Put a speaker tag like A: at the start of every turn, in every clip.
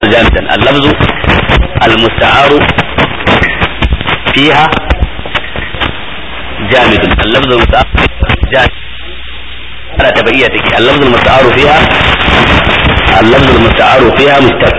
A: جامدا اللفظ المستعار فيها جامد اللفظ المستعار جامد على تبعيتك اللفظ المستعار فيها اللفظ المستعار فيها مشتق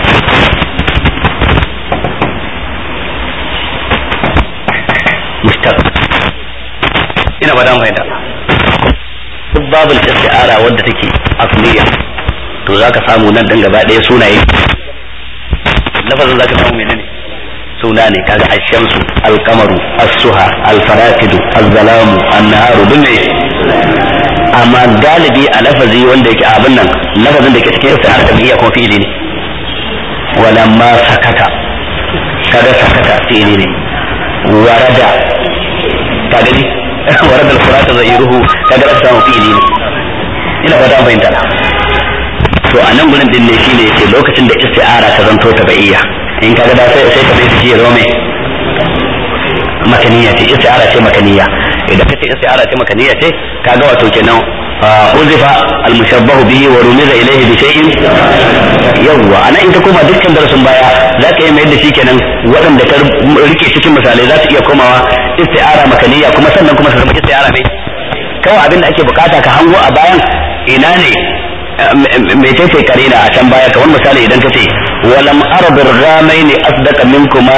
A: مشتق ina ba dan fahimta duk babul isti'ara wadda take asliya to zaka samu nan dan gaba ɗaya sunaye lafazin zaka samu menene suna ne kaga ashamsu alkamaru as-suha al-faratidu az-zalamu an-naharu duk ne amma galibi a lafazi wanda yake abin nan lafazin da ke cikin isti'ara tabi'iyya kuma fi'ili ne walamma sakata kaga sakata fi'ili ne warada ka gani warada al-furat zairuhu kaga da samu fi'ili ne ina fata an fahimta to a nan gurin din ne shine yace lokacin da isti'ara ta zanto tabi'iyya in kaga da sai sai ka bai shi ya zo mai makaniya ce isti'ara ce makaniya idan kace isti'ara ce makaniya ce kaga wato kenan uzifa al-mushabbahu bihi wa rumiza ilayhi bi shay'in yawwa ana in ka koma dukkan darasin baya za ka yi mai da shi kenan waɗanda ka rike cikin misalai za su iya komawa isti'ara makaniya kuma sannan kuma su zama isti'ara mai kawai abin da ake bukata ka hango a bayan ina ne mece ce karina a can baya kamar misali idan ka ce walam arabir ramaini asdaqa minkuma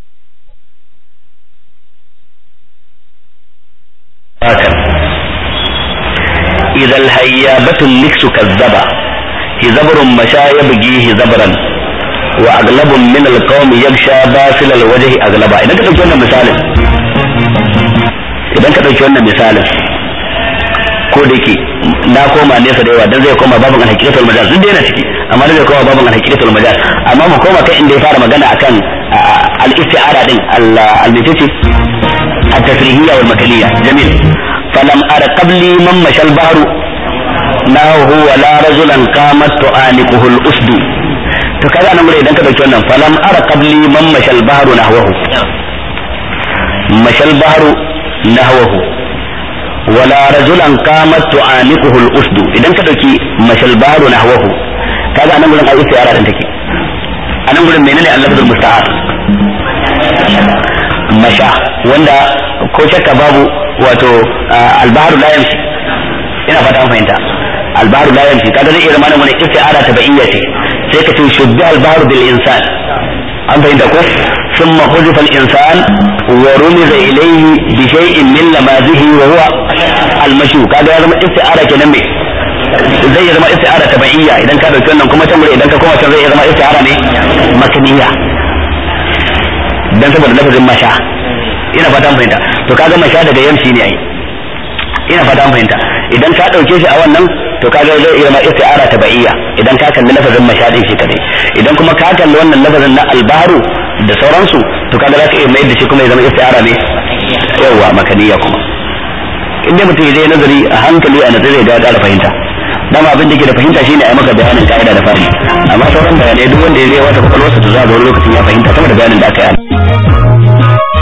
A: hakan إذا الهيابة النكس كذبا هزبر مشى يبغيه زبرا وأغلب من القوم يغشى باسل الوجه أغلبا إذا كنت wannan misalin idan ka ɗauki wannan misalin ko da ke na koma nesa da yawa dan zai koma babin alhaqiqatul majaz duk da yana ciki amma zai koma babin alhaqiqatul majaz amma mu koma kai inda ya fara magana akan al-isti'ara din al-mitati at-tasrihiyya wal makaliyya jamil فلم أر قبلي من مشى البحر ناهو ولا رجلا قامت تعانقه الأسد to kaga nan gure idan ka dauki wannan falam ara qabli man mashal bahru nahwahu mashal bahru nahwahu wala rajulan qamat tu'aniquhu al-usd idan ka dauki mashal bahru nahwahu kaga nan gurin ai istiyara din take anan gurin menene al-lafzul musta'ar masha wanda ko shakka babu wato albaharu la yamshi ina fata an fahimta albaharu la yamshi kaga zai iya zama nan wani isti'ara tabi'iyya ce sai ka ce shubbi albaharu bil insan an fahimta ko ثم حذف الانسان ورمز اليه بشيء من لمازه وهو المشو kaga ya zama isti'ara kenan me zai iya zama isti'ara tabi'iyya idan ka dauki wannan kuma can idan ka koma can zai iya zama isti'ara ne makaniya dan saboda lafazin masha ina fata fahimta to kaga masha daga yamshi ne ai ina fata fahimta idan ka dauke shi a wannan to kaga zai iya ma isti'ara tabi'iyya idan ka kalli lafazin masha din shi kadai idan kuma ka kalli wannan lafazin na albaru da sauransu to kaga zaka iya mayar da shi kuma ya zama isti'ara ne yawa makaniya kuma inda mutum ya je nazari a hankali a nazari ga ƙara fahimta dama abin da ke da fahimta shine a yi maka bayanin ka'ida da fari amma sauran bayanai duk wanda ya zai wata kwakwalwarsa to za ga wani lokacin ya fahimta sama da bayanin da aka yi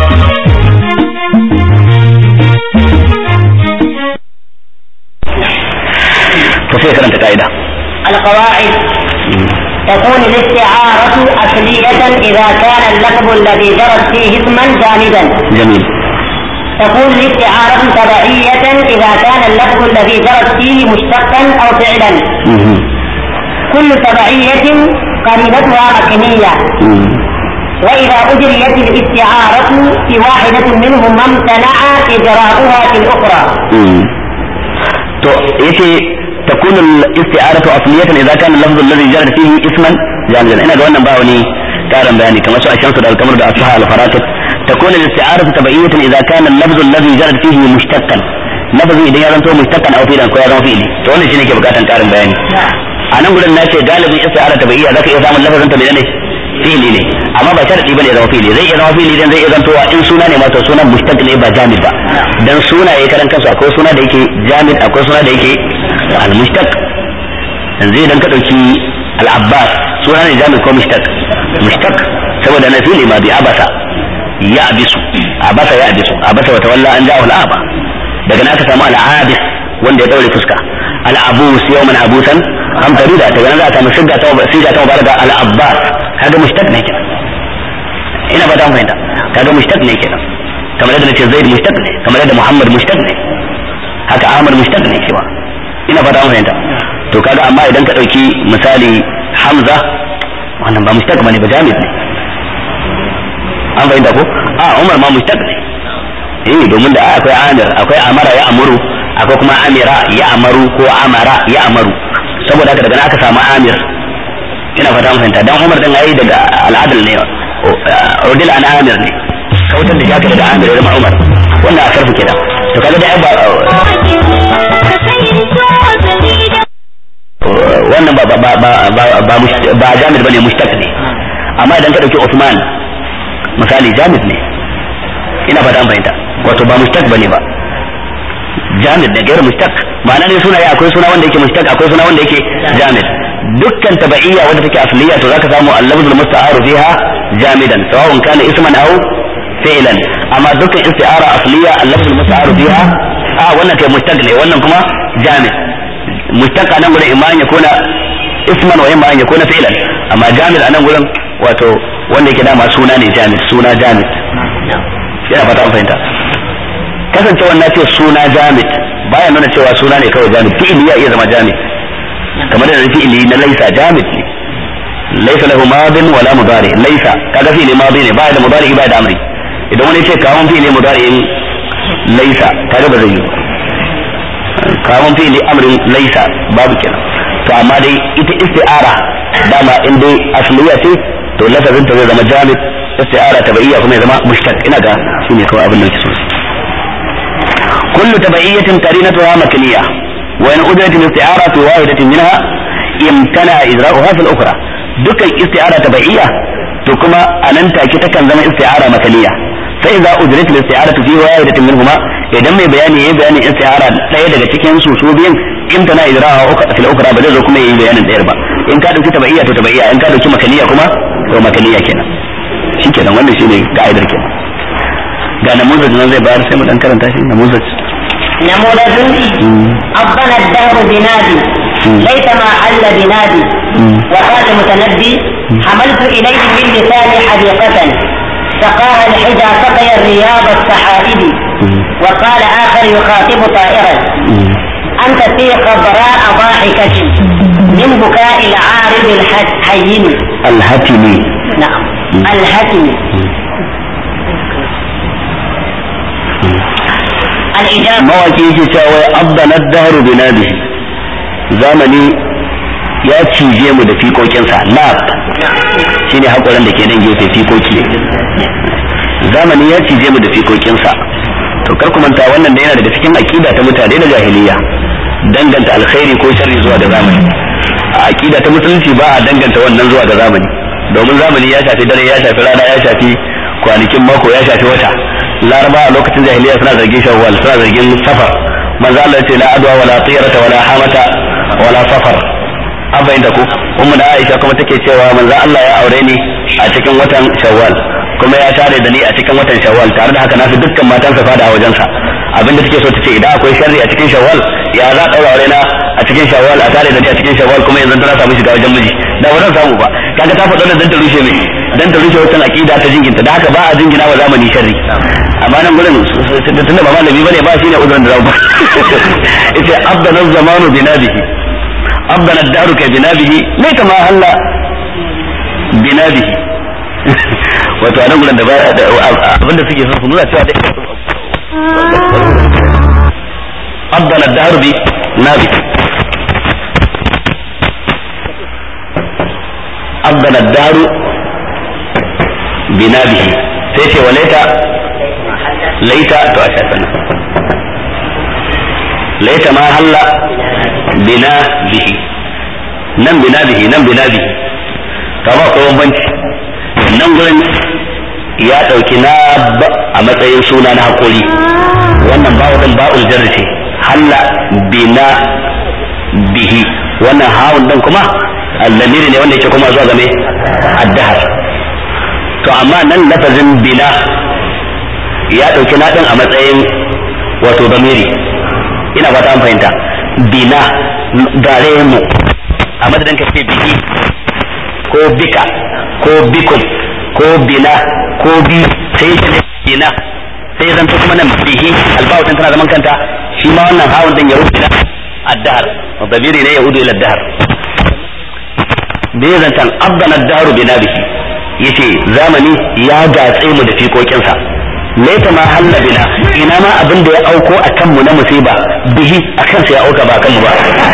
A: فسير كلام قاعدة
B: القواعد تكون الاستعارة أصلية إذا كان اللفظ الذي جرت فيه اسما جامدا
A: جميل
B: تكون الاستعارة تبعية إذا كان اللفظ الذي جرت فيه مشتقا أو فعلا
A: مهم.
B: كل تبعية قريبتها مكنية
A: مم.
B: وإذا أجريت الاستعارة في واحدة منهما امتنع إجراؤها في الأخرى
A: مم. تو يتي تكون الاستعارة أصلية إذا كان اللفظ الذي جرت فيه اسما جامدا أنا قلنا باوني كارم بياني كما سوى الشمس دا القمر دا أصحى الفراتب تكون الاستعارة تبعية إذا كان اللفظ الذي جرت فيه مشتقا لفظ إذا يزنتو مشتقا أو فيلا كو يزن فيلي تو wannan shine ke bukatan karin bayani a nan gurin na ce galibin isti'ara tabi'iyya zaka iya samun lafazin ta menene fi'ili ne amma ba sharadi bane ya zama fi'ili zai iya zama fi'ili dan zai iya zantowa in suna ne ma to sunan mustaq ne ba jamid ba dan sunaye karan kansu akwai suna da yake jamid akwai suna da yake al-mushtaq yanzu idan ka dauki al-abbas suna ne jamid ko mushtaq mushtaq saboda na fi'ili ma bi abasa ya abisu abasa ya abisu abasa wa tawalla an ja'ahu al-aba daga nan aka samu al-abis wanda ya daure fuska al-abus yawman abusan amtarida daga nan za a samu shiga ta siga ta mubalaga al-abbas kaga mushtaq ne kenan ina ba ta fahimta kaga mushtaq ne kenan kamar yadda nace zaid mushtaq ne kamar yadda muhammad mushtaq ne haka ahmad mushtaq ne cewa ina ba ta fahimta to kaga amma idan ka dauki misali hamza wannan ba mushtaq bane ba jamid ne an fahimta ko a umar ma mushtaq ne eh domin da akwai amir akwai amara ya amuru akwai kuma amira ya amaru ko amara ya amaru saboda haka daga nan aka samu amir ina fata mun fahimta dan umar din ayi daga al'adal ne udil an amir ne kautar da shaka daga amir ya zama umar wannan a sarfu kenan to kaga da ba wannan ba ba ba ba ba ba jamid bane mushtaq ne amma idan ka dauki Uthman misali jamid ne ina fata an fahimta wato ba mushtaq bane ba jamid da gairu mushtaq ma'ana ne suna ya akwai suna wanda yake mushtaq akwai suna wanda yake jamid dukkan tabaiya wanda take asliya to zaka samu al-lafzul musta'aru fiha jamidan sawa'un kana isman aw fi'lan amma dukkan isti'ara asliya al-lafzul musta'aru fiha a wannan kai mushtaq ne wannan kuma jamid mushtaq anan gurin imma an yakuna isman wa imma an yakuna fi'lan amma jamid anan gurin wato wanda yake dama suna ne jamid suna jamid yana fata an fahimta kasancewa na ce suna jamid baya nuna cewa suna ne kawai jamid fi'ili ya iya zama jamid kamar da fi'ili na laisa jamid ne laisa lahu madin wala mudari laisa kaga fi'ili madi ne baya da mudari baya da amri idan wani ce kawon fi'ili mudari in laisa kaga ba zai yi kawon fi'ili amrin laisa babu kenan to amma dai ita isti'ara dama in dai asliya ce to lafazin ta zai zama jamid isti'ara tabi'iyya kuma ya zama mushtaq ina ga shine kawai abin da yake so كل تبعية قرينتها مكنية وإن أدرت الاستعارة في واحدة منها امتنع إجراؤها في الأخرى دك استعارة تبعية تكما أن تأكي تكن زمن استعارة مكنية فإذا أدرت الاستعارة في واحدة منهما idan mai bayani ya bayani istiara ɗaya daga cikin su su biyan in tana idraha fil ukra ba zai zo kuma yayi bayanin ɗayar ba in ka dauki tabaiya to tabaiya in ka dauki makaniya kuma to makaniya kenan shikenan wannan shine ka'idar kenan ga namuzaj nan zai bayar sai mu dan karanta shi namuzaj
B: نموذج أبطن الدهر بنادي ليس ما حل بنادي وقال المتنبي حملت إليه من لساني حديقة سقاها الحجى سقي الرياض السحائب وقال آخر يخاطب طائرا أنت في خضراء ضاحكة من بكاء العارض الحين
A: الهتمي
B: نعم الهتم الإجابة
A: mawaki yake cewa wai abdana dahru bi nadihi zamani ya cije mu da fikokinsa nab shine hakoran da ke nan gefe fikoki zamani ya cije mu da fikokinsa to kar ku manta wannan da yana daga cikin aqida ta mutane na jahiliya danganta alkhairi ko sharri zuwa ga zamani a aqida ta musulunci ba a danganta wannan zuwa ga zamani domin zamani ya shafi dare ya shafi rana ya shafi kwanakin mako ya shafi wata laraba a lokacin jahiliya suna zargin shawwal suna zargin safar manzo Allah ce la adwa wala tiyarata wala hamata wala safar an bayyana ku ummu da Aisha kuma take cewa manzo Allah ya aure ni a cikin watan shawwal kuma ya tare da ni a cikin watan shawwal tare da haka na fi dukkan matan sa fada a wajensa abinda take so tace idan akwai sharri a cikin shawwal ya za daura aure na a cikin shawwal a tare da ni a cikin shawwal kuma yanzu tana samu shiga wajen miji da ba zan samu ba kaga ta faɗa dan ta rushe mai dan ta rushe wancan aqida ta jinginta da haka ba a jingina wa zamani sharri amma nan gurin tunda ba malami bane ba shine uzurin da zamu ita abdana zamanu binabihi abdana ad-daru ka binabihi laita ma halla binabihi wato a nan gurin da ba abinda suke son su nuna cewa dai abdana ad-daru bi nabihi abdana ad-daru binabihi sai ce walaita laita to a shafin laita ma halla bina bihi nan bina bihi nan bina bihi to ba ko bambanci nan gurin ya dauki na a matsayin suna na hakuri wannan ba'u din ba'ul jarri ce halla bina bihi wannan hawun din kuma allamiri ne wanda yake kuma zuwa game addahar to amma nan lafazin bina ya ɗauki naɗin a matsayin wato zamiri ina fata an fahimta bina gare mu a madadin ka ce bihi ko bika ko bikum ko bina ko bi sai ya ce bina sai zan kuma nan bihi albawu din tana zaman kanta shi ma wannan hawun din ya wuce na addahar dabiri ne ya hudu ila addahar da ya zantan abban addaru bina bihi yace zamani ya gatse mu da fikokinsa laita ma halla bina ina ma abin da ya auko a kanmu na musiba bihi a kansa ya auka ba kanmu ba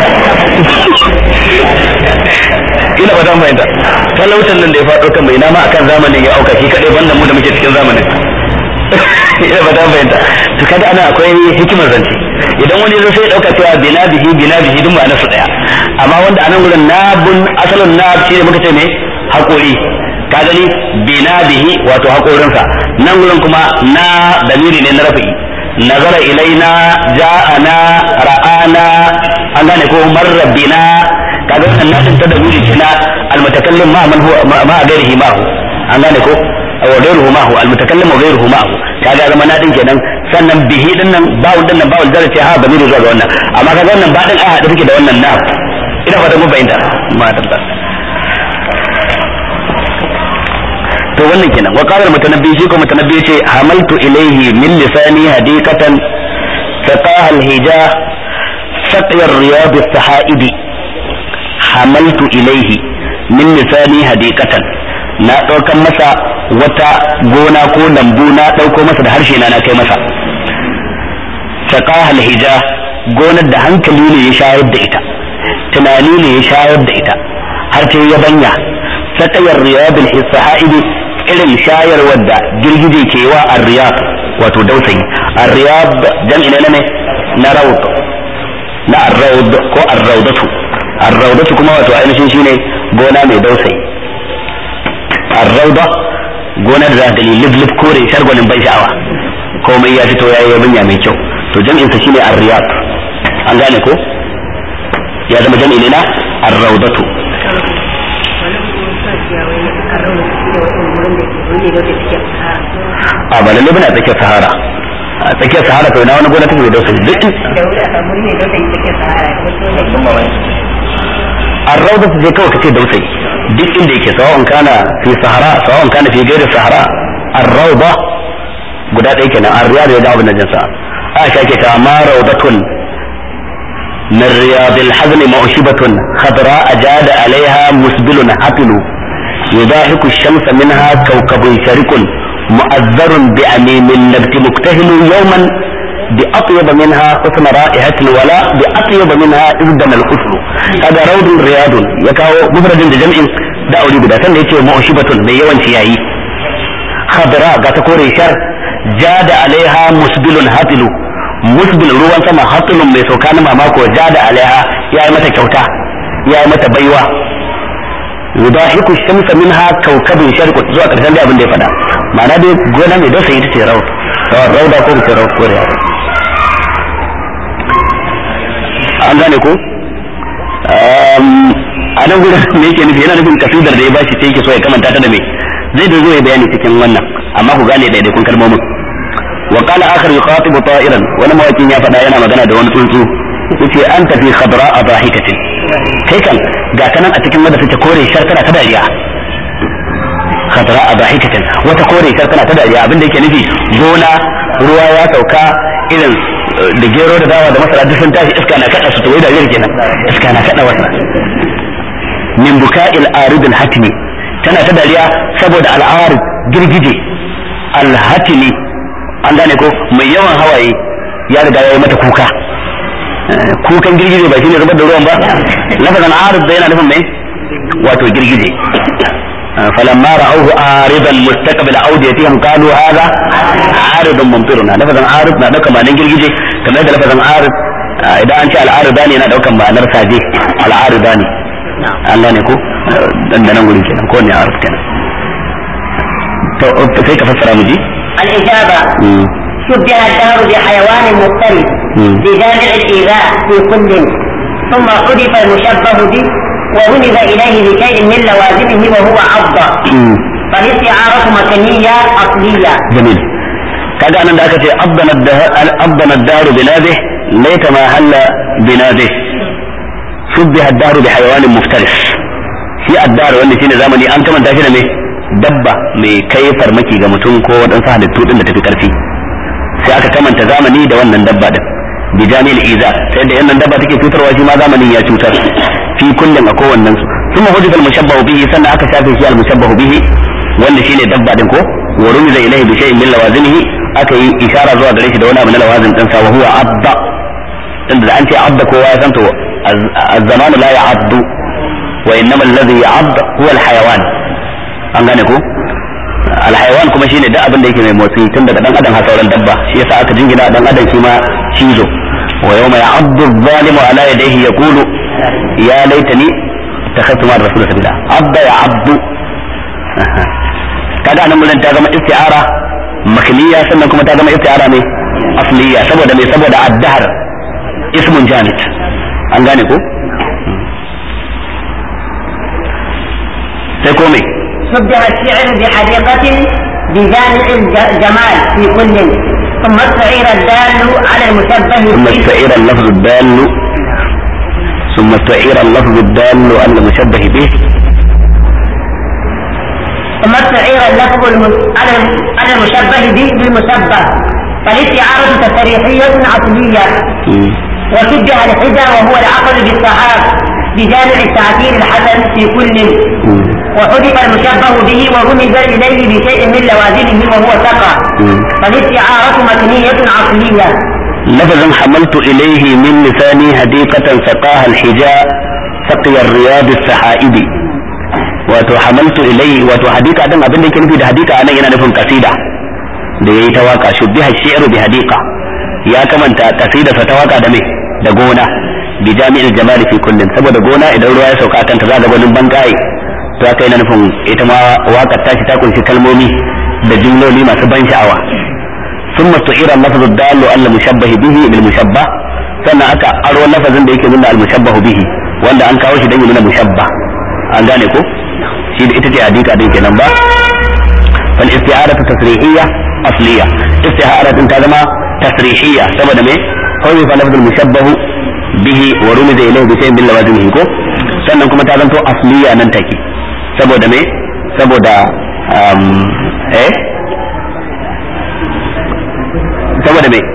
A: ina ba ta fahimta talautan nan da ya faɗo kanmu ina ma akan zamanin ya auka shi kaɗai banda mu da muke cikin zamanin ina ba ta fahimta to kaga ana akwai hikimar zance idan wani zai sai dauka cewa bina bihi bina bihi duk ma'anar su daya amma wanda anan gurin nabun asalin nab shi ne muka ce me hakuri ka gani bina bihi wato hakorinsa nan gurin kuma na dalili ne na rafi nazara ilaina ja'ana ra'ana an gane ko marra bina kaga wannan nadin ta dalili ce na almutakallim ma man huwa ma gairihi ma an gane ko wa ghayruhu ma hu almutakallim wa ghayruhu ma hu kaga zama nadin kenan sannan bihi din nan bawul din nan bawul zara ce ha bamiru zuwa ga wannan amma kaga wannan ba din a hada take da wannan na ina fata mun bayyana ma tabbata to wannan kenan wa qala mutanabbi shi ko mutanabbi ce hamaltu ilayhi min lisani hadikatan saqaha alhija saqi ar-riyad as-sahaidi hamaltu ilayhi min lisani hadikatan na daukan masa wata gona ko lambu na dauko masa da harshe na na kai masa saqaha alhija gonar da hankali ne ya shayar da ita tunani ne ya shayar da ita har ta yabanya sakayar riyadul hisahaidi irin shayarwar da girgije ke wa ar-riyad wato dausayi ar-riyad jam'i ne ne na rawd na ar-rawd ko ar-rawdatu ar-rawdatu kuma wato ainihin shine gona mai dausayi ar-rawda gona da zaka gani liblib kore shargolin ban sha'awa komai ya fito yayi yabanya mai kyau to jam'in sa shine ar-riyad an gane ko ya zama jam'i ne na ar-rawdatu a ba lalle bane a tsakiyar sahara a tsakiyar sahara to ina wani gona take da wasu duk arrauda su je kawai kace dausayi duk inda yake sawa'un kana fi sahara sawa'un kana fi gairi sahara arrauda guda ɗaya kenan arriyad ya dawo da jinsa aisha ke ta ma raudatun من رياض الحزن موشبة خضراء جاد عليها مسبل حفل يضاحك الشمس منها كوكب شرق مؤذر بأميم النبت مكتهل يوما بأطيب منها حسن رائحة الولاء بأطيب منها إذن الحسن هذا روض رياض يكاو مفرد جمع da aure guda sanda yace mu'shibatun mai yawan ciyayi khadra ga ta kore shar jada alaiha musbilun hatilu musbil ruwan sama hatilun mai sauka na mamako jada alaiha yayi mata kyauta yayi mata baiwa yudahiku shamsa minha kawkabin sharq zuwa karshen da abin da ya faɗa ma'ana dai gona mai dasa ita ce raut rauda ko ce raut ko riya an gane ko a nan gurin me yake nufi yana nufin kasidar da ya bashi sai yake so ya kamanta ta da me zai da zo ya bayani cikin wannan amma ku gane daidaikun kalmomin wa qala akhar yukhatibu ta'iran wani mawakin ya faɗa yana magana da wani tsuntsu yace anta fi khadra adahikatin kai kan ga kanan a cikin wadda take kore shar tana ta dariya khadra adahikatin wata kore shar tana ta dariya abinda yake nufi gona ruwa ya sauka irin da gero da dawa da masara duk sun tashi iska na kada su to da yar kenan iska na kada wata min buka'il aridul hatimi tana ta dariya saboda al'arid girgije al-hatimi an gane ko mai yawan hawaye ya riga ya yi mata kuka kukan girgije ba shine zubar da ruwan ba lafazan arid da yana nufin mai wato girgije فلما رأوه عارضا مستقبل أوديتهم قالوا هذا عارض ممطرنا لفظا عارض na dauka ma'anar girgije kamar yadda lafazan arid idan an ce al'arida ne yana daukan ma'anar saje al'arida ne an gane ko dan nan gurin kenan ko ne arid kenan to sai ka fassara mu ji
B: الإجابة شبه الدهر بحيوان مفترس بجامع الإيذاء في كل ثم حذف المشبه به وولد إليه بشيء من لوازمه وهو عضة فالاستعارة مكانية أصلية
A: جميل kaga anan da aka ce abdana ad-dahr binadih laita ma halla binadih shubbiha ad-dahru bi hayawanin muftaris shi ad-dahr wanda shine zamani an kamanta shi da me dabba mai kai farmaki ga mutum ko waɗansu halittu din da tafi karfi sai aka kamanta zamani da wannan dabba din bi jami'il iza sai da yannan dabba take cutarwa shi ma zamanin ya cutar fi kullum a kowannen su ثم حذف المشبه به سنة أكا شافي شيء المشبه به wanda shine dabba din ko wa rumiza ilayhi bi shay'in min lawazimihi aka yi ishara zuwa gare shi da wani abu na lawazim din sa wa huwa abba tunda da an ce abda kowa ya san to az-zamanu la ya'addu wa innama alladhi ya'add huwa al-hayawan an gane ko al-hayawan kuma shine duk abin da yake mai motsi tun daga dan adam har sauran dabba shi yasa aka jingina dan adam shi ma cizo wa yawma ya'addu adh-dhalimu ala yadayhi yaqulu ya laitani takhassu ma rasul sabila abda ya abdu kaga nan mun ta zama isti'ara makliya sannan kuma ta zama isti'ara ne asliya saboda me saboda addahar ismun jamid an gane ko sai ko me
B: شبه الشعر بحديقة بجامع الجمال في كل ثم استعير الدال على المشبه
A: ثم استعير اللفظ الدال ثم استعير اللفظ الدال على المشبه به
B: ثم استعير اللفظ على على المشبه به بالمشبه فالاستعارة تصريحية أصلية وشبه الحجة وهو العقل بالصحاب بجامع التعبير الحسن في كل وحذف المشبه به ورمز إليه بشيء من لوازمه وهو سقى فالاستعارة مكنية عقلية
A: لفظا حملت إليه من لساني هديقة سقاها الحجاء سقي الرياض السحائب wato hamaltu ilai wato hadika din abin da yake nufi da hadika anan yana nufin kasida da yayi ta waka shubbiha shi'ru bi hadika ya kamanta kasida sa ta waka da me da gona bi jami'il jamal fi kullin saboda gona idan ruwa ya sauka kanta za ga gwanin bangaye to aka yana nufin ita ma wakar tashi ta kunshi kalmomi da jumloli masu ban sha'awa ثم استعير اللفظ الدال على المشبه به بالمشبه sannan aka aro lafazin da yake nuna al-mushabbahu bihi wanda an kawo shi dan ya nuna mushabba an gane ko shi da ita ce hadika din kenan ba fal isti'aratu tasrihiyya asliya isti'aratun ta zama tasrihiyya saboda me kawai fa lafzul mushabbahu bihi wa rumiza ilayhi bi shay'in min lawazimihi ko sannan kuma ta zanto asliya nan take saboda me saboda eh saboda me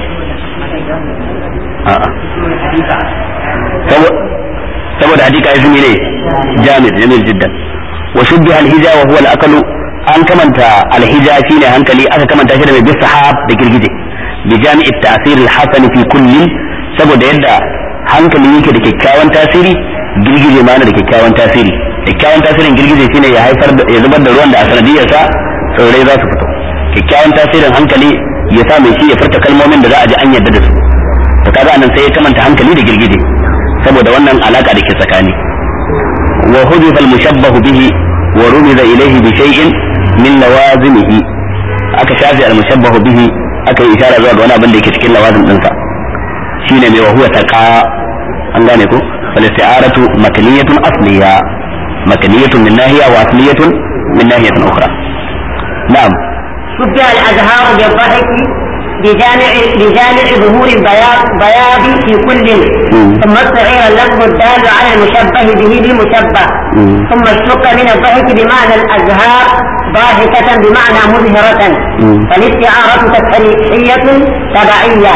A: saboda hadika ya zumi ne jamil jamil jiddan wa shubbiha alhija wa huwa al an kamanta alhija shine hankali aka kamanta shi da mai bisahab da girgije bi jami'i ta'sir al-hasan fi kullin saboda yadda hankali yake da kyakkyawan tasiri girgije ma da kyakkyawan tasiri kyakkyawan tasirin girgije shine ya haifar da ya zubar da ruwan da a sanadiyarsa tsirrai za su fito kyakkyawan tasirin hankali ya sa mai shi ya furta kalmomin da za a ji an yarda da su to kaga anan sai ya kamanta hankali da girgije saboda wannan alaka da ke tsakani wa hudifa al-mushabbahu bihi wa rumiza ilayhi bi shay'in min lawazimihi aka shafi al-mushabbahu bihi aka yi isharar zuwa ga wani abin da yake cikin lawazim dinsa shine mai wa huwa taqa an gane ko fal isti'aratu makaniyatun asliya makaniyatun min nahiya wa asliyatun min nahiyatin ukhra na'am
B: شبه الأزهار بالضحك بجامع بجامع ظهور البياض بياض في كل ثم استعير اللفظ الدال على المشبه به بالمشبه ثم اشتق من الضحك بمعنى الأزهار ضاحكة بمعنى مزهرة فالاستعارة تفريحية تبعية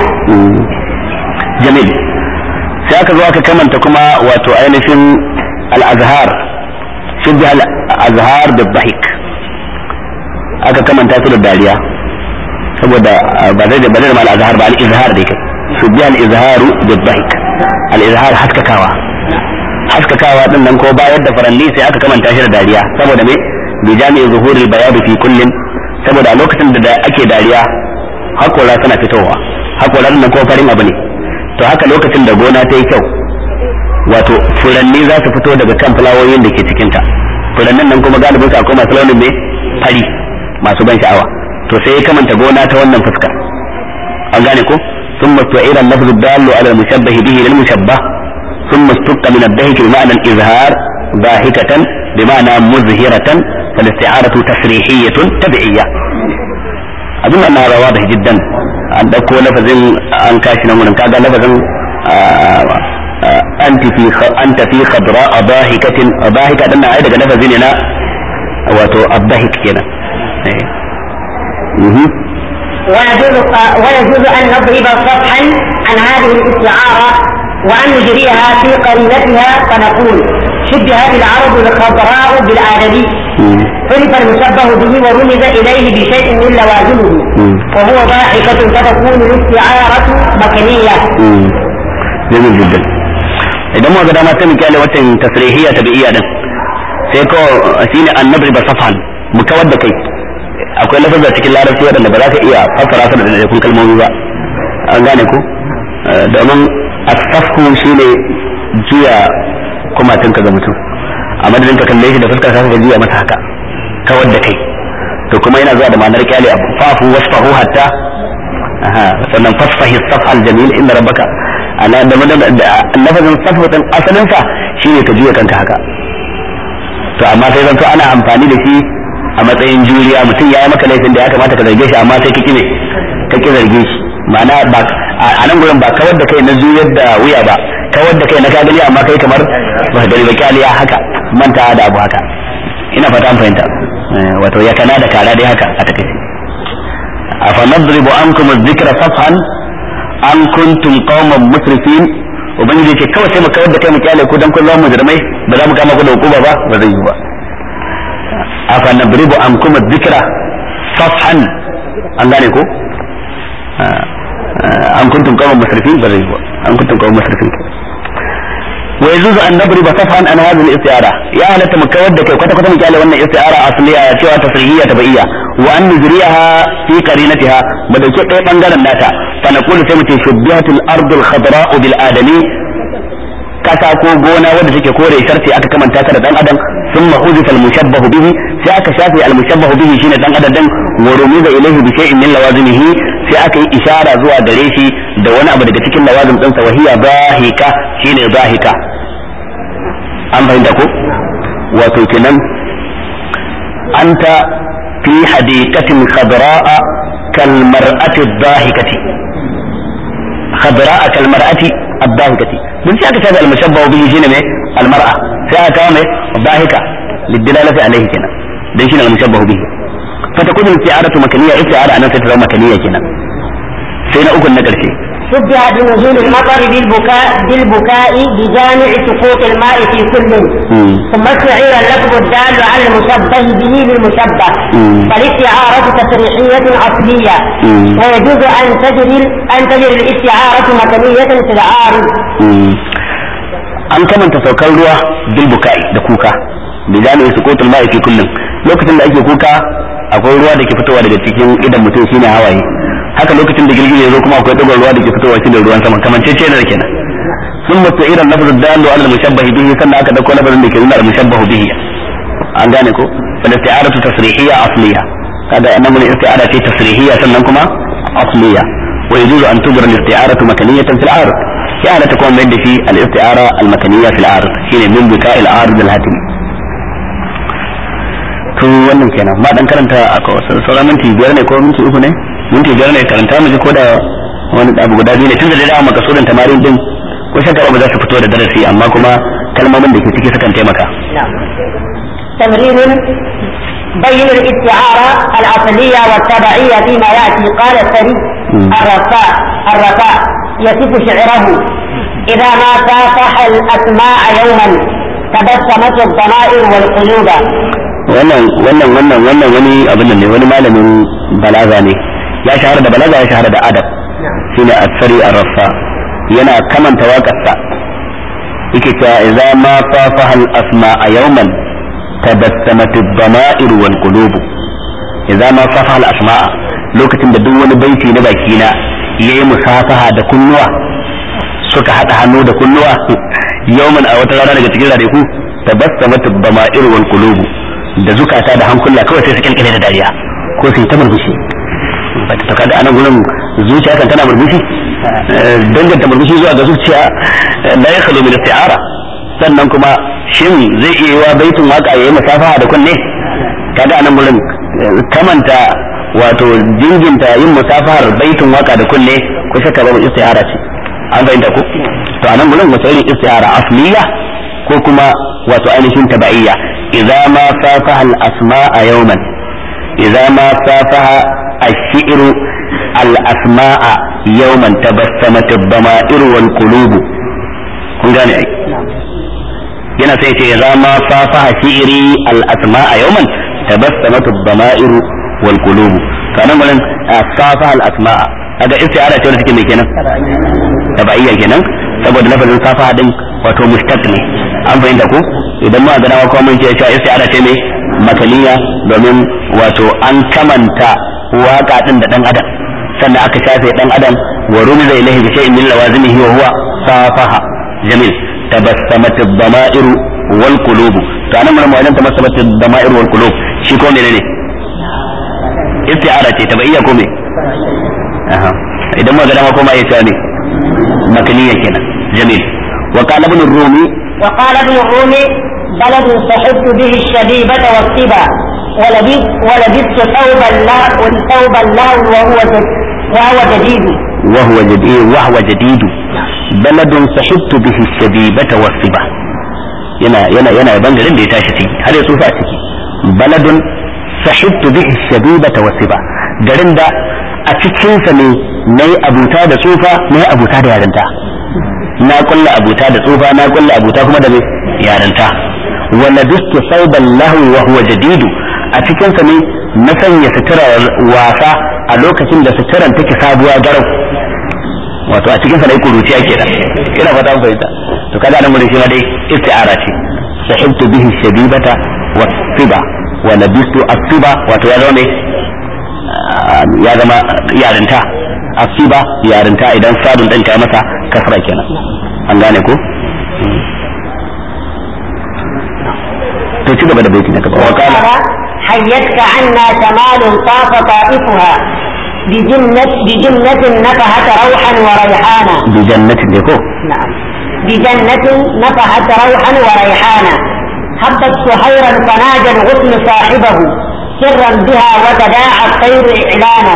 A: جميل sai aka zo aka kamanta kuma wato ainihin al-azhar shubbi al-azhar da dhahik aka kamanta su da dariya saboda ba zai ba zai ma al-azhar ba al-izhar dai kai shubbi al-izharu da dhahik al-izhar haskakawa haskakawa din nan ko bayar da faranni sai aka kamanta shi da dariya saboda me bi jami'i zuhuril bayad fi kullin saboda a lokacin da ake dariya hakora suna fitowa hakoran nan ko farin abu ne to haka lokacin da gona ta yi kyau wato furanni za su fito daga kan fulawoyin da ke cikinta furannin nan kuma galibin su akwai masu launin mai fari masu ban sha'awa to sai ya kamanta gona ta wannan fuska an gane ko ثم استعير اللفظ الدال على المشبه به للمشبه ثم استق من الضحك بمعنى الإظهار ضاحكة بمعنى مزهرة فالاستعارة تسريحية تبعية أظن أن هذا واضح جدا an ɗauko lafazin an kashi nan wurin kaga lafazin anti fi anta fi khadra adahikatin adahika dan ai daga lafazi ne na wato adahik kenan
B: ويجوز ويجوز ان نضرب صفحا عن هذه الاستعاره وان نجريها في قرينتها فنقول شبهت العرب الخضراء بالآدمي عرف المشبه به ورمز إليه بشيء من لوازمه وهو ضاحكة فتكون الاستعارة مكنية
A: جميل جدا idan muka dama sai mu kyale watan tasrihiyya tabi'iyya din sai ko shine annabri ba safan mu kawar da kai akwai lafazza cikin larabci wadanda ba za ka iya fassara su da daidaikun kalmomi ba an gane ku domin asafku shine juya kumatinka ga mutum a madadin ka kalle shi da fuskar ka juya masa haka kawar da kai to kuma yana zuwa da ma'anar kyale abu fafu wasfahu hatta aha sannan fasfahi safal jamil inna rabbaka ana da lafazin safu din asalin sa shine ka juya kanka haka to amma sai zanto ana amfani da shi a matsayin juriya mutum ya yi maka laifin da ya kamata ka zarge shi amma sai ka kime ka ki zarge shi ma'ana ba a nan gurin ba kawar da kai na juyar da wuya ba kawar da kai na ka gani amma kai kamar ba ka gani ba kyaliya haka manta da abu haka ina fata an fahimta wato ya kana da kara dai haka a takaice afa nadribu ankum adh-dhikra safhan an kuntum qauman musrifin ubangiji ce kawai sai mu kawar da kai mu kyale ku dan kun zama mujrimai ba za mu kama ku da hukuma ba ba zai yi ba afa nadribu ankum adh-dhikra safhan an gane ko an kuntum qauman musrifin ba zai yi ba an kuntum qauman musrifin ويجوز أن نضرب صفحا عن هذه الاستعارة يا أهل تمكود كي كتا كتا مكالي وانا استعارة أصلية سوى تصريحية تبعية وأن نجريها في قرينتها بدل شيء بانجالا ناتا فنقول سمتي شبهت الأرض الخضراء بالآدمي kasa ko gona wadda take kore sharti aka kamanta ta da dan adam thumma huzifa al-mushabbahu bihi sai aka shafe al-mushabbahu bihi shine dan adam dan wa rumiza ilayhi bi shay'in min lawazimihi sai aka yi ishara zuwa gare shi da wani abu daga cikin lawazim din sa wahiya zahika shine zahika an fahimta ko wato kenan anta fi hadiqatin khadra'a kal mar'ati dhahikati khadra'a kal mar'ati الضاحكة من سيأك هذا المشبه به شنو مي المرأة سيأك مي الضاحكة للدلالة عليه كنا ده شنو المشبه به فتكون الاستعارة مكانية استعارة أنا سترى مكانية كنا سينا أكل نقل شيء
B: شبه بنزول المطر بالبكاء بالبكاء بجامع سقوط الماء في كل ثم استعير اللفظ الدال على المشبه به للمشبه فالاستعارة تصريحية أصلية ويجوز أن تجري أن تجري الاستعارة مكانية في العارض
A: an kamanta saukar ruwa bil bukai da kuka da jami'in sukutul ma'i fi kullum lokacin da ake kuka akwai ruwa da ke fitowa daga cikin idan mutum shine hawaye haka lokacin da girgije zo kuma akwai dogon ruwa da ke fitowa shine ruwan sama kamar ce da kenan sun mutu irin lafazin dalu ala mushabbah bihi sannan aka dauko lafazin da ke nuna al-mushabbah bihi an gane ko fal isti'aratu tasrihiyya asliya kaga annan mun isti'ara ce tasrihiyya sannan kuma asliya wa yajuzu an tubra al-isti'aratu makaniyatan fil ard ya la takun mai da shi al-isti'ara al-makaniyya fil ard shine min bika al-ard al-hatim to wannan kenan ma dan karanta a sauran minti biyar ne ko minti uku ne minti biyar ne karanta mu ji ko da wani abu guda biyu ne tun da dai dama makasudin tamarin din ko shakka ba za su fito da darasi amma kuma kalmomin da ke ciki sukan taimaka
B: تمرين بين الاستعارة الأصلية والتبعية فيما يأتي قال الثري الرفاء الرفاء يصف شعره إذا ما صافح الأسماء يوما تبسمت الضمائر والقلوب
A: wannan wannan wannan wannan wani abin nan ne wani malamin balaga ne ya shahara da balaga ya shahara da adab shine asari arrafa yana kamanta waƙarsa yake cewa idza ma safaha al asma'a yawman tabassamat ad-dama'ir wal qulub idza ma safaha al asma'a lokacin da duk wani baiti na baki na yayi musafaha da kunnuwa suka hada hannu da kunnuwa yawman a wata rana daga cikin ranaku tabassamat ad-dama'ir wal qulub da zukata da hankula kawai sai su kilkile da dariya ko su yi ta murmushi to kada anan gurin zuciya kan tana murmushi danganta murmushi zuwa ga zuciya la ya khalo min isti'ara sannan kuma shin zai iya wa baitin waka yayi musafaha da kunne kada anan gurin kamanta wato jinginta yin musafahar baitin waka da kunne ko shakka babu isti'ara ce an fahimta ko to anan gurin wace irin isti'ara asliya ko kuma wato ainihin tabaiya idza ma safaha al asma'a yawman idza ma safaha ash-shi'ru al asma'a yawman tabassamat ad-dama'ir wal qulub kun gane ai yana sai ce idza ma safaha shi'ri al asma'a yawman tabassamat ad-dama'ir wal qulub kanan gurin safaha al asma'a kaga isti'ara ce wanda take mai kenan tabaiya kenan saboda lafazin safa din wato mustaq ne an fahimta ko idan ma gana ko mun ce cewa isti'ara ce mai makaniya domin wato an kamanta waka din da dan adam sannan aka shafe dan adam wa rumiza ilayhi bi shay'in min lawazimihi wa huwa safaha jamil tabassamat ad-dama'ir wal qulub to anan mun wajen tabassamat ad-dama'ir wal qulub shi ko menene isti'ara ce tabaiya ko me idan ma gana ko ma ya ce ne مكنية كده جميل وقال ابن الرومي
B: وقال ابن الرومي بلد صحبت به الشبيبة والصبا ولبثت ولبثت ثوب الله ثوب الله وهو وهو جديد
A: وهو جديد وهو جديد بلد صحبت به الشبيبة والصبا yana yana yana yaban garin da ya tashi ciki har ya tsufa a ciki baladun sahibtu bihi shabibata wasiba garin da a cikinsa ne na yi abuta da tsufa na yi abuta da yarinta na kulla abuta da tsufa na kulla abuta kuma da mai yarinta wala bistu sauban lahwi wa huwa jadidu a cikinsa ne na sanya suturar wasa a lokacin da suturan take sabuwa garau wato a cikinsa ne kuruciya kenan ina fata mun fahimta to kaga nan mun shi ma dai isti'ara ce sahibtu bihi shabibata wa siba wa labistu as-siba wato ya zama ya zama yarinta asiba yarinta idan sadun ɗin ta masa kasra kenan an gane ko to ci gaba da baiti na gaba wa kana
B: حيتك عنا شمال طاف طائفها بجنة بجنة نفحت روحا وريحانا
A: bi jannatin ne ko
B: نعم بجنة نفحت روحا وريحانا هبت سحيرا فنادى الغصن صاحبه سرا بها وتداعى الطير إعلانا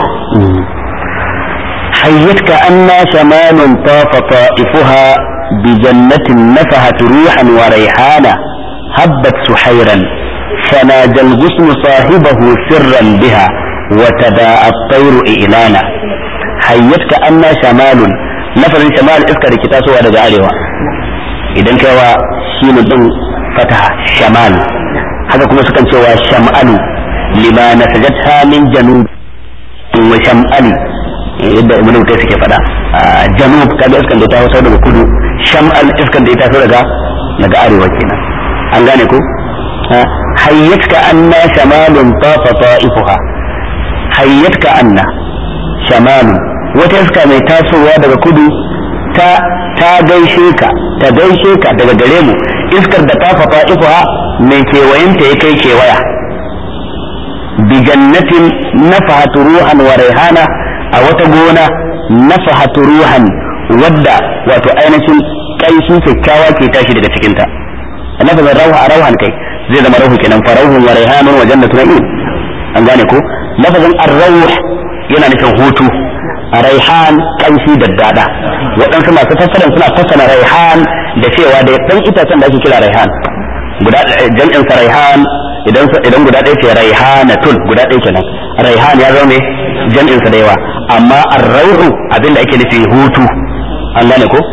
A: حيتك أن شمال طاف طائفها بجنة نفحت روحا وريحانا هبت سحيرا فنادى الغصن صاحبه سرا بها وتداعى الطير إعلانا حيتك أن شمال لفظ شمال إسكا ركتا سوى daga arewa idan kai wa shi din fataha shamal haka kuma sukan cewa sham'alu lima nasajatha min janub wa sham'ali yadda ibnu kai suke fada janub kaga iskan da ta hausa daga kudu sham'al iskan da ta daga daga arewa kenan an gane ko hayyatka anna shamalun tafa ta'ifuha hayyatka anna shamalun wata iska mai tasowa daga kudu ta ta gaishe ka ta gaishe ka daga gare mu iskar da ta fafa ifuha mai kewayenta ya kai kewaya bi jannatin nafahatu ruhan wa raihana a wata gona nafahatu ruhan wadda wato ainihin kaishin kyakkyawa ke tashi daga cikinta lafazin rauha a rauhan kai zai zama rauhu kenan fa rauhun wa raihanun wa jannatu na'im an gane ko lafazin ar-rauh yana nufin hutu raihan kanshi da dada waɗansu masu fassaran suna fassara raihan da cewa da ɗan itacen da ake kira raihan guda jam'in sa raihan idan idan guda ɗaya ce raihanatun guda ɗaya kenan raihan ya zama jam'in sa da yawa amma ar-rauhu abinda ake nufi hutu an gane ko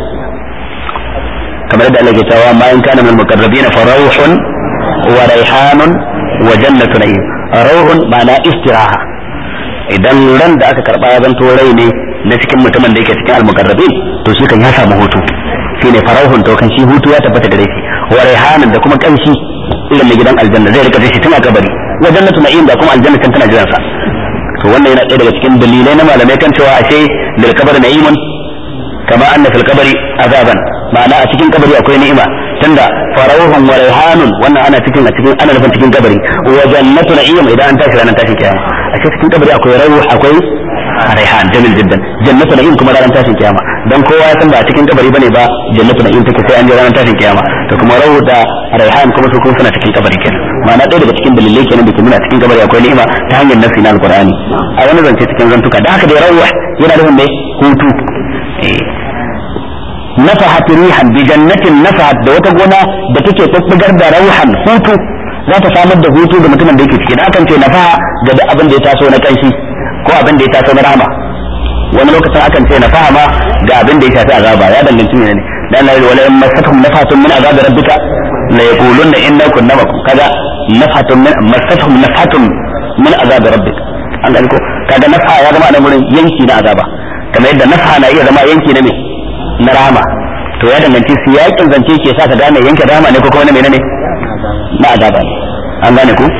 A: kamar da Allah ke cewa ma in kana min muqarrabina fa rauhun wa raihanun wa jannatu na'im rauhun ma'ana istiraha idan ran da aka karba ya zanto rai ne na cikin mutumin da yake cikin almuqarrabin to shi kan ya samu hutu shine farauhun to kan shi hutu ya tabbata gare shi wa raihanan da kuma kanshi irin na gidan aljanna zai rika shi tun a kabari wa jannatu na'im da kuma aljanna kan tana jiran sa to wannan yana ɗaya daga cikin dalilai na malamai kan cewa ashe lil kabari na'imun kama anna fil kabari azaban ma'ana a cikin kabari akwai ni'ima tunda farauhun wa raihanun wannan ana cikin a cikin ana nufin cikin kabari wa jannatu na'im idan an tashi ranar tashin kiyama a cikin kabari akwai rauh akwai raihan jamil jiddan jannatu na'im kuma ranar tashin kiyama dan kowa ya san ba a cikin kabari bane ba jannatu na'im take sai an je ranar tashin kiyama to kuma rauh da raihan kuma su kuma suna cikin kabari kenan ma'ana ɗaya daga cikin dalilai kenan da ke nuna cikin kabari akwai ni'ima ta hanyar nasi na alqur'ani a wani zance cikin zantuka da haka dai rauh yana nufin ne hutu nafahat rihan bi jannatin nafahat da wata gona da take bubbugar da rauhan hutu za ta samar da hutu ga mutumin da yake ciki da akan ce nafaha ga duk abin da ya taso na kanshi ko abin da ya taso na rahama wani lokacin akan ce nafaha ma ga abin da ya shafi azaba ya danganci ne dan Allah wala in masatum nafatun min azabi rabbika la yaqulunna inna kunna makum kaga nafatun min masatum nafatun min azabi rabbika an gani ko kaga nafa ya zama a nan wurin yanki na azaba kamar yadda nafa na iya zama yanki na me na rama to ya danganci su yakin zance ke sa ka gane yanke rama ne ko kuma na menene na azaba ne an gane ku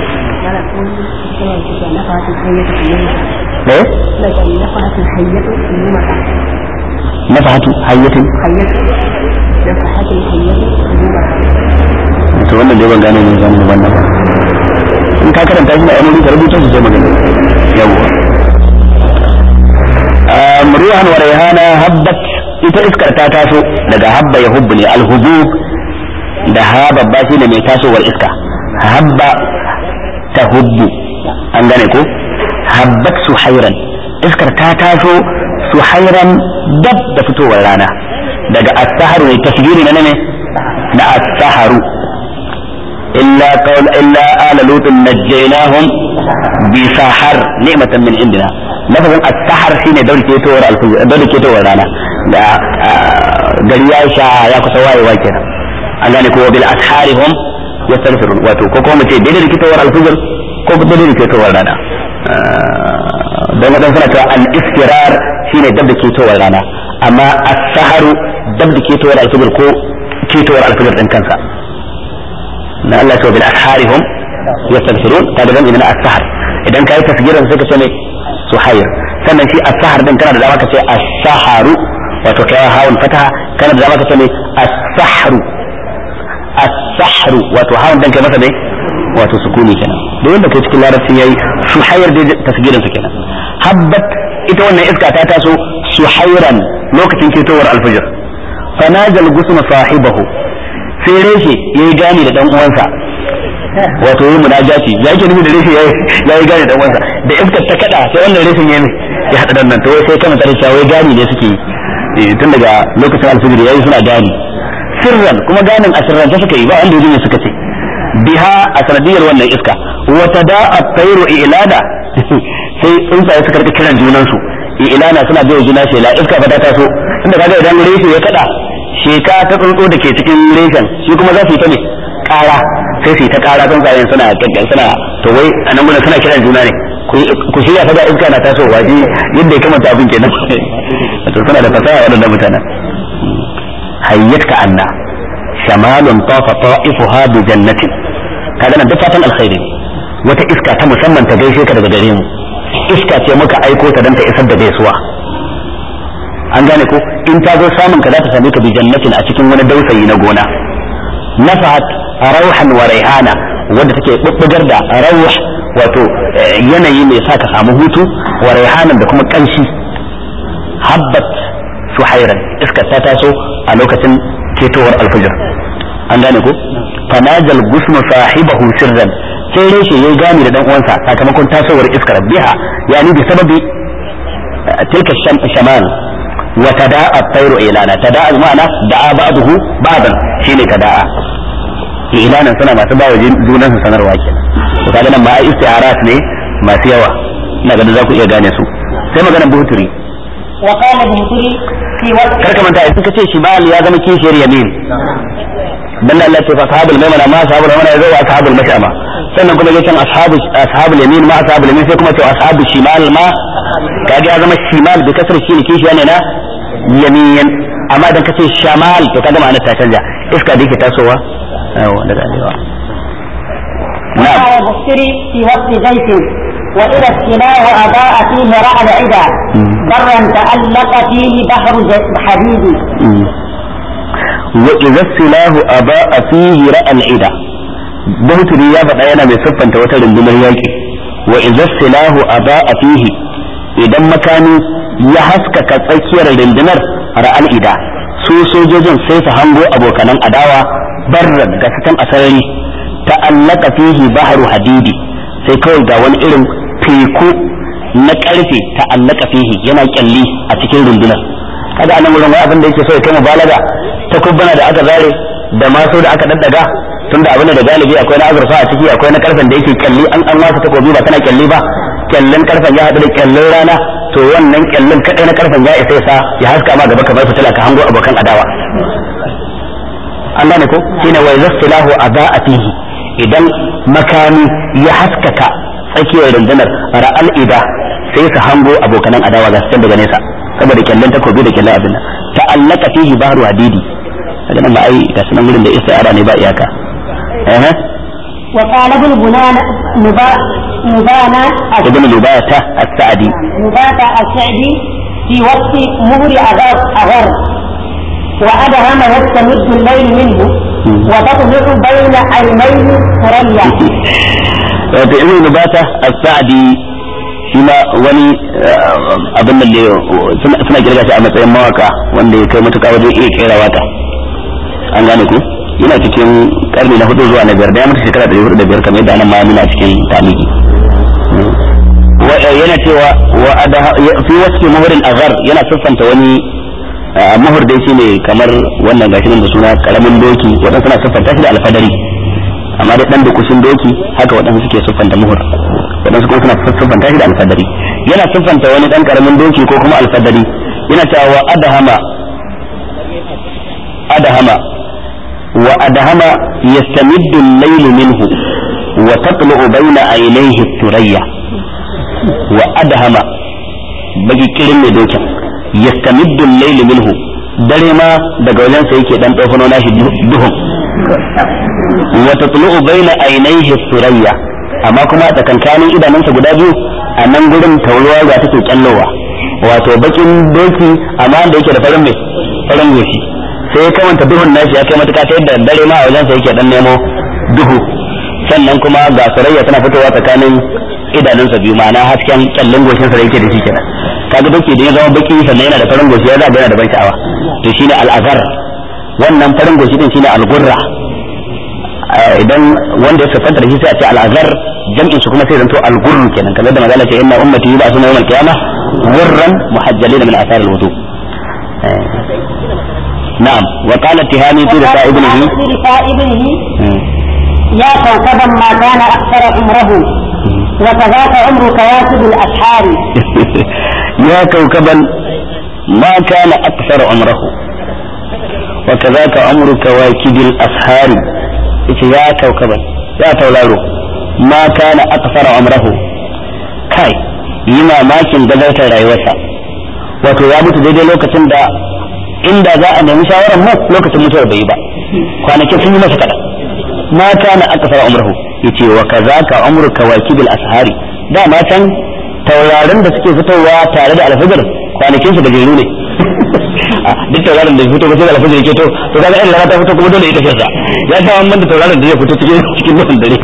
A: eh nafahatu hayyatin to wannan dai ban gane ne zan wannan ba in ka karanta shi da ainihin ka rubuta su sai magana yawwa ruhan wa rayhana habbat ita iskar ta taso daga habba ya hubbu ne alhubub da ha babba shi ne mai tasowar iska habba ta hubbu an gane ko habbat suhairan iskar ta taso suhairan dab da fitowar rana daga as-saharu ne tasgiri na ne na as-saharu illa qawl illa ala lut najjaynahum bi sahar ni'matan min indina lafazin as-sahar shine daure ketowar al-fajr daure ketowar rana da gari ya sha ya kusa wayewa kenan an gane ko bil asharihum yastaghfirun wato ko kuma ce daidai da ketowar al-fajr ko daidai da ketowar rana don wadan suna cewa al-istirar shine dab da ketowar rana amma as-saharu dab da ketowar al-fajr ko ketowar al-fajr din kansa na Allah ta bil asharihum yastaghfirun kada ban ina as-sahar idan kai tasgirin sai ka ce ne suhair sannan shi as-sahar din kana da dama ka ce as-saharu wato kai hawun fataha kana da dama ka ce ne as-sahru as-sahru wato hawun din kai masa ne wato sukuni kenan da wanda kai cikin larabci yayi suhair da tasgirin sa kenan habbat ita wannan iska ta taso suhairan lokacin ketowar alfajir fanajal gusma sahibahu sai reshe yayi gani da dan uwansa wato yi munajati ya yake nufi da reshe ya yi gani da dan uwansa da iskar ta kada sai wannan reshen ya ya hada dan nan to sai kana tare cewa wai gani ne suke yi tun daga lokacin alfajir yayi suna gani sirran kuma ganin a sirran ta suka yi ba wanda yake suka ce biha a sanadiyar wannan iska wa tada'a tayru ilada sai tsuntsaye suka rika kiran junansu ilana suna bai juna shela iska fa ta taso inda kaga idan reshe ya kada sheka ta tsuntsu da ke cikin reshen shi kuma za su yi ta ne kara sai su yi ta kara tsuntsayen suna gaggan suna to wai a nan gudun suna kiran juna ne ku shirya fa da iska na taso waje yadda ya kamata abin kenan to suna da fasaha waɗannan mutanen hayyat ka anna shamalun tafa ta'ifuha bi jannatin kaga nan duk fatan alkhairi wata iska ta musamman ta gaishe ka daga gare mu iska ce muka aiko ta dan ta isar da gaisuwa an gane ko in ta zo samun ka za ta same ka bi jannatin a cikin wani dausayi na gona nafahat rauhan wa raihana wanda take bubbugar da rauh wato yanayi mai sa ka samu hutu wa raihanan da kuma kanshi habbat suhairan iskar ta taso a lokacin ketowar alfajir an gane ko fanajal gusmu sahibahu sirran sai reshe yayi gani da dan uwansa sakamakon tasowar iskar biha yani bi sababi tilka shamal wa tada'a at-tayru ilana tada'a ma'ana da'a ba'dahu ba'dan shine tada'a ilanan suna masu bawa junan su sanarwa kenan to kaga nan ma ai isti'arat ne masu yawa ina ganin za ku iya gane su sai maganar buhuturi
B: وقال البهتري في وقت
A: karka manta idan kace shimal ya zama kishiyar yamin dan Allah ce fa ashabul maimana ma ashabul maimana ya zo ashabul mashama sannan kuma yace ashabu ashabul yamin ma ashabul yamin sai kuma ce ashabul shimal ma kaga ya zama shimal bi kasar shi ne kishiya ne na yamin amma idan kace shamal to kaga ma'anar ta canja iska da yake tasowa yawa daga arewa na'am
B: وقال البهتري في وقت زيت وإذا السلاح أضاء فيه رعد عدا برا تألق فيه بحر ج- حديد
A: wa idza silahu aba fihi ra'al ida Bauturi ya faɗa yana mai siffanta wata rundunar yaƙi wa idza silahu aba fihi idan makami ya haskaka tsakiyar rundunar ra'al ida su sojojin sai su hango abokanan adawa barran ga sitan asarari ta'allaka fihi bahru hadidi sai kawai ga wani irin teku na karfe ta'allaka fihi yana kyalli a cikin rundunar kaga anan wurin wai abin da yake so ya kai mubalaga ta kubbana da aka zare da maso da aka daddaga tunda abin da galibi akwai na azurfa a ciki akwai na karfen da yake kyalli an an wasa takobi ba tana kyalli ba kyallin karfen ya haɗu da kyallin rana to wannan kyallin kadai na karfen ya isa sa ya haska ma gaba kamar fitila ka hango abokan adawa an gane ko shine wa yastilahu adaatihi idan makami ya haskaka tsakiyar rundunar ra'al ida sai su hango abokanan adawa ga su daga nesa saboda kyallin takobi da kyallin abin nan ta'allaka fihi bahru hadidi daga nan ba ai ga sunan gurin da istiara ne ba iyaka eh
B: وقال ابن بنان نبا نبانا
A: ابن لباتة السعدي
B: نباتة السعدي في وقت مهر أغر أغر وأدهم يستمد الليل منه وتطلع بين عينيه ثريا
A: wato ibn lubata as-sa'di shi ma wani abin da suna kirga shi a matsayin mawaka wanda ya kai matuƙa wajen iya kera waka an gane ku yana cikin karni na hudu zuwa na biyar da ya mutu shekara ɗari hudu da biyar kamar yadda anan ma nuna cikin tamiki yana cewa fi wasu muhurin azhar yana siffanta wani muhur dai shine kamar wannan gashi nan da suna karamin doki waɗansu suna siffanta shi da alfadari amma dai dan da kushin doki haka waɗansu suke siffanta muhur waɗansu kuma suna siffanta shi da alfadari yana siffanta wani dan karamin doki ko kuma alfadari yana cewa wa adahama adahama wa adahama yastamiddu al-layl minhu wa tatlu'u bayna aynayhi thurayya wa adahama bagi kirin mai dokin yastamiddu al-layl minhu dare ma daga wajen sa yake dan dofano nashi duhun wa tatlu'u bayna aynayhi thurayya amma kuma tsakankanin idanunsa guda biyu a nan gurin tauruwa ga take kyallowa wato bakin doki amma da yake da farin mai farin goshi sai ya kamanta duhun nashi ya kai matuka ta yadda dare ma a wajen sa yake dan nemo duhu sannan kuma ga surayya tana fitowa tsakanin idanunsa biyu ma'ana hasken kyallin goshin sa da yake da shi kenan kaga doki da ya zama baki sannan yana da farin goshi ya zaga yana da ban sha'awa to shine al'azar wannan farin goshi din shine al-gurra idan wanda ya siffanta da shi sai a ce al'azar jam'in su kuma sai zanto al-gurru kenan kamar da magana ce inna ummati ba suna yawmal qiyamah gurran muhajjalina min athar al-wudu na'am wa qala tihani fi risa ibnihi
B: في رثاء ابنه يا كوكبا ما كان أكثر عمره وكذاك عمر كواكب الأسحار
A: يا كوكبا ما كان أكثر عمره وكذاك عمر كواكب الأسحار يا كوكبا يا تولارو ما كان أكثر عمره كاي yi mamakin gabatar rayuwarsa wato ya mutu daidai lokacin da inda za a nemi shawarar mu lokacin mutuwar bai yi ba kwanakin sun yi masa kaɗan ma kana akthar umruhu yace wa kazaka umru kawakibil ashari da ma can taurarin da suke fitowa tare da alfajir kwanakin su da jeru ne duk taurarin da fito sai da alfajir ke to to kaga in rana ta fito kuma dole ita ce sa ya sa wannan da taurarin da zai fito cikin cikin duhun dare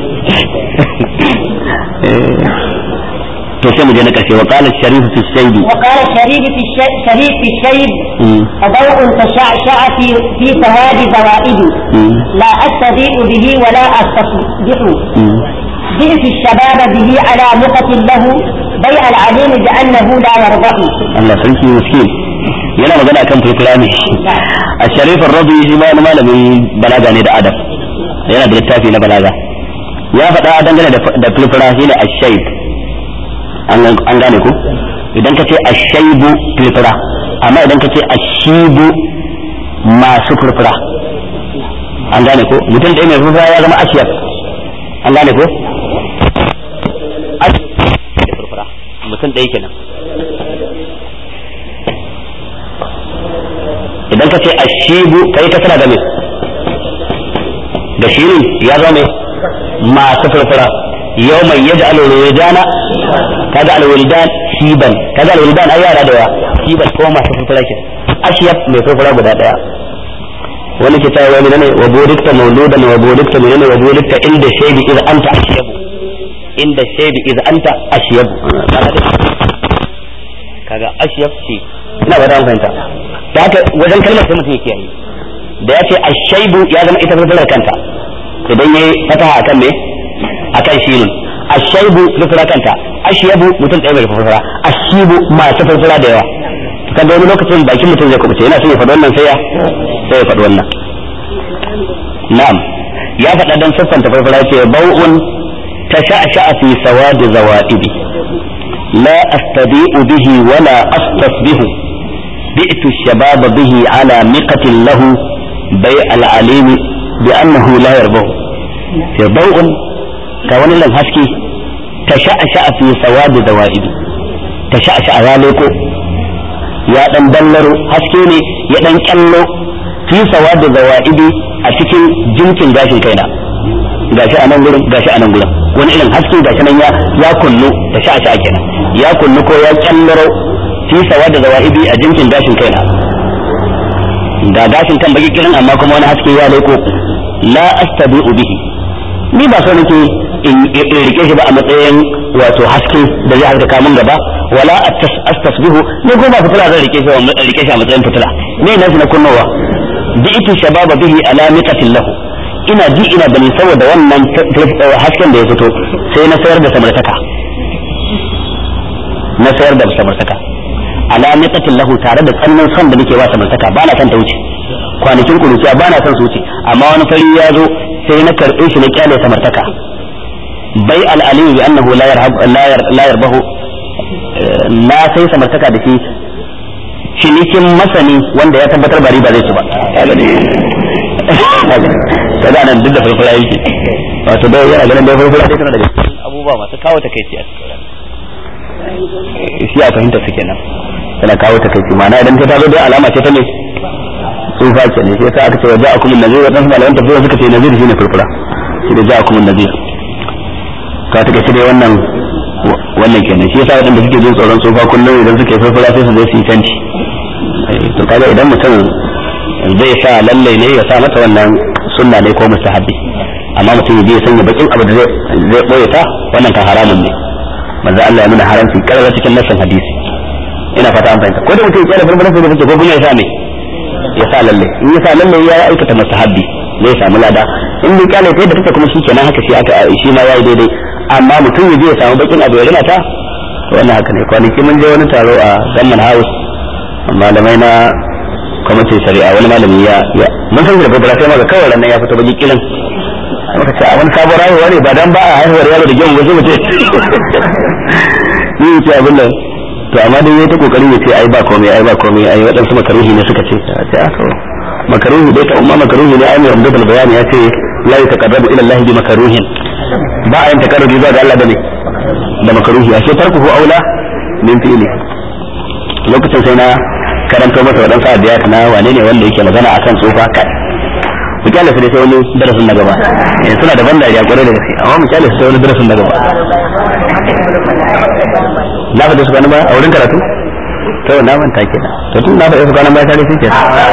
A: to sai mu je na karshe wa qala sharif fi shaybi
B: وقال الشريف في الشيب شريف في الشيب ضوء تشعشع في في سواد زوائدي لا استضيء به ولا استصبح بئس الشباب به على مقة له بيع العليم بأنه لا يرضى
A: Allah sarki miskin yana magana kan furfura ne a sharifin rabi shi ma wani malamin balaga ne da adab yana da littafi na balaga ya faɗa dangane da furfura shi ne ashaib an gane ku idan ka ce ashaibu furfura amma idan ka ce ashibu masu furfura an gane ko mutum ɗaya mai furfura ya zama ashiyar an gane ko da furfura mutum ɗaya kenan idan ka ce ashibu kai ka tana da me da shirin ya zama me masu furfura yau mai yaji alwuldana kaga alwuldan shiban kaga alwuldan ai yara da yawa shiban ko masu furfura ke ashiyab mai furfura guda daya wani ke ta wani ne wa bodikta mauludan wa bodikta menene wa bodikta inda shaybi idza anta ashiyabu inda shaybi idza anta ashiyabu kaga ashiyab shi ina ba da fahimta da haka wajen kalmar sai mutum ya kiyaye da ya ce ashaibu ya zama ita furfurar kanta idan yayi fataha akan me akan shirin ashaibu furfura kanta ashiyabu mutum ɗaya mai furfura ashibu masu furfura da yawa kaga wani lokacin bakin mutum zai kubuce yana son ya faɗi wannan sai ya sai ya faɗi wannan na'am ya faɗa dan siffanta farfara ce bau'un tasha'sha'a fi sawadi zawaibi la astadi'u bihi wala astasbihu bi'tu shababa bihi ala miqatin lahu bai al'alim bi annahu la yarbahu ce bau'un ka wani lan haske tasha'sha'a fi sawadi zawaibi tasha'sha'a ya leko ya dan dallaro haske ne ya dan kyallo fi sawadi zawaibi a cikin jinkin gashin kaina gashi a nan gurin gashi a nan gurin wani irin haske gashi nan ya ya kullu da sha sha kenan ya kullu ko ya kyallaro fi sawadi zawaibi a jinkin gashin kaina ga gashin kan baki kirin amma kuma wani haske ya leko la astabi'u bihi ni ba so nake in rike shi ba a matsayin wato haske da zai haska kamun gaba wala astasbihu ni ko ba fitila zan rike shi a rike shi a matsayin fitila ne na na kunnowa bi'tu shababa bihi ala miqatin lahu ina ji ina gani saboda wannan hasken da ya fito sai na sayar da samartaka na sayar da samartaka ala miqatin lahu tare da tsannan son da nake wa samartaka ba na son ta wuce kwanakin kuruciya ba na son su wuce amma wani fari ya zo sai na karɓe shi na kyale samartaka bai al'aliyu bi annahu la yarbahu na sai samartaka da shi cinikin masani wanda ya tabbatar ba riba zai ci ba kaga nan duk da farfara yake wato dai yana ganin dai farfara dai tana daga cikin abubuwa masu kawo takaici a cikin shi a fahimta su kenan tana kawo takaici ma'ana idan ta zo dai alama ce ta ne tsufa ke ne sai aka ce wa ja'akum an-nazir wa tansu malaman tafsir suka ce nazir shine furfura shi da ja'akum an-nazir ka take shi dai wannan wannan kenan shi yasa wadanda suke jin tsoron tsufa kullum idan suke furfura sai su zo su yi tanti to kaga idan mutum zai sa lalle ne ya sa mata wannan sunna ne ko mustahabi amma mutum ya je ya sanya bakin abu da zai zai boye ta wannan kan haramun ne manzo Allah ya nuna haramci karara cikin nassin hadisi ina fata an fahimta ko da mutum ya kyale furfura sai da ko kuma ya sa me ya sa lalle in ya sa lalle ya aikata mustahabi zai samu lada in bai kyale ta yadda take kuma shi kenan haka shi aka shi ma yayi daidai amma mutum ya je ya samu bakin abu ya rina ta to wannan haka ne kwanaki mun je wani taro a Gamman House malamai na kwamitin shari'a wani malami ya mun san da babbar sai maka kawai nan ya fito baki kilin muka ce a wani sabon rayuwa ne ba dan ba a haihuwar yaro da gemu wasu mutum ni ce abin nan to amma dai yayi ta kokari ya ce ai ba komai ai ba komai ai waɗansu makaruhi ne suka ce a ce to makaruhi dai ta umma makaruhi ne ai mai amdul bayani ya ce la yataqarrabu ila Allah bi makaruhin ba a yin takarrubi zuwa ga Allah da ne da makaruhi ashe tarkuhu aula min fi'li lokacin sai na karanto masa waɗansu abiyat na wane ne wanda yake magana akan tsufa kai mu kyale su dai sai wani darasin na gaba eh suna da ban dariya kwarai da gaske amma mu kyale su sai wani darasin na gaba na faɗi su kwanan baya a wurin karatu to na manta kenan to tun na faɗi su kwanan baya tare suke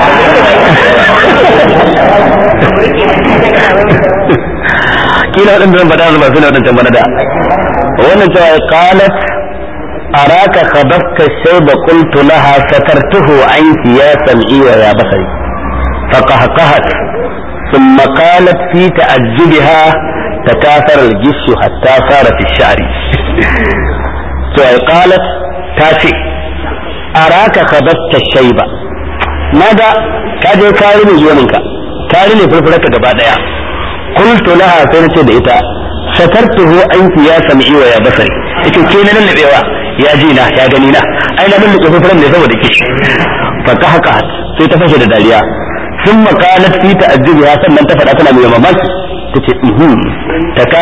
A: kila waɗanda zan faɗa su ba su ne waɗancan bana da wannan cewa qalat أراك خبثت الشيب قلت لها سترته عنك يا سمعي ويا بصري فقهقهت ثم قالت في تعجبها تكاثر الجس حتى صار في الشعر قالت تاتي أراك خبثت الشيب ماذا كاجي كارني يومك كارني فرفرك gaba قلت لها سنة دئتا سترته عنك يا سمعي ويا بصري ita ke na lallabewa ya ji na ya gani na ai na lallabe fufuran ne saboda ke fa ka haka sai ta fashe da dariya sun makalat fi ta'ajjubiha sannan ta faɗa tana mai mamaki tace ihum ta